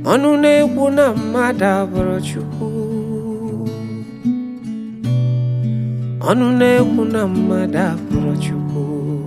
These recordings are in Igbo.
ọnụ na-ekwu na mmadụ abụrụ Chukwu ọnụ na-ekwu na mmadụ abụrụ Chukwu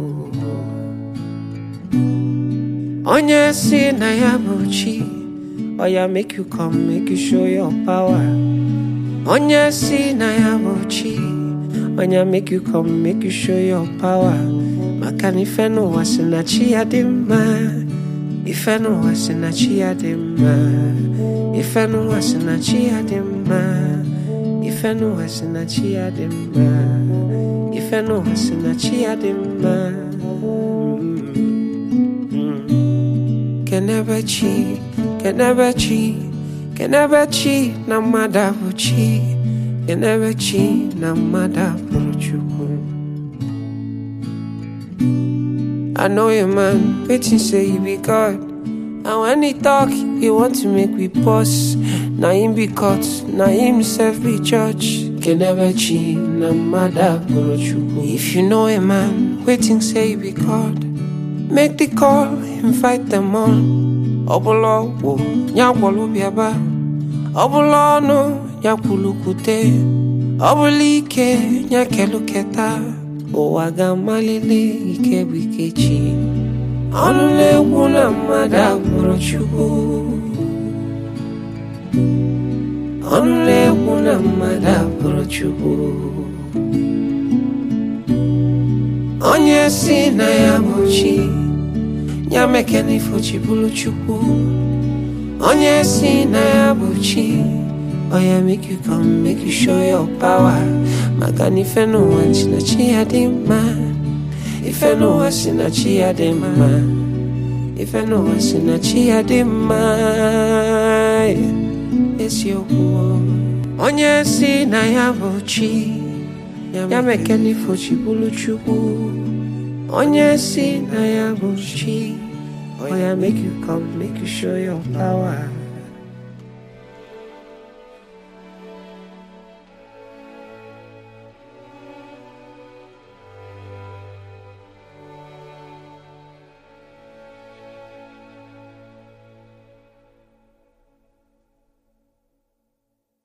onye si na ya bụ chi oya make you come make you show your power onye si na ya bụ chi onya make you come make you show your power maka na ife n'ụwa si na chi ya dị mma ife n'ụwa si na chi ya dị mma ife n'ụwa si na chi ya dị mma ife n'ụwa si na chi ya dị mma ife n'ụwa si na chi ya dị mma kenebe chi kenebe chi kenebe chi na mmadụ abụ chi kenebe chi na mmadụ abụrụ chukwu I know a man waiting say he be God. And when he talk, he want to make we pause. Na him be caught, na himself be judge. Can never cheat, na mother If you know a man waiting say he be God, make the call, invite them on. Obolo wo, nyakwolo biaba. Obolo no, nyakulukute. Obulike, nyakeluketa. ụwa ga-amalite ike bụ ike chi ọnụ na-ekwu na mmadụ abụrụ Chukwu ọnụ na-ekwu na mmadụ abụrụ Chukwu onye si na ya bụ chi ya mekena ifo chi bụrụ Chukwu onye si na ya bụ chi Oh yeah, make you come, make you show your power. Maka na ife n'ụwa si na chi ya dị mma. Ife n'ụwa si na chi ya dị mma. Ife n'ụwa si na chi ya dị mma. Eziokwu. Onye si na ya bụ chi. Ya meke n'ifo chi bụrụ Chukwu. Onye si na ya bụ chi. Oh yeah, make you come, make you show your power.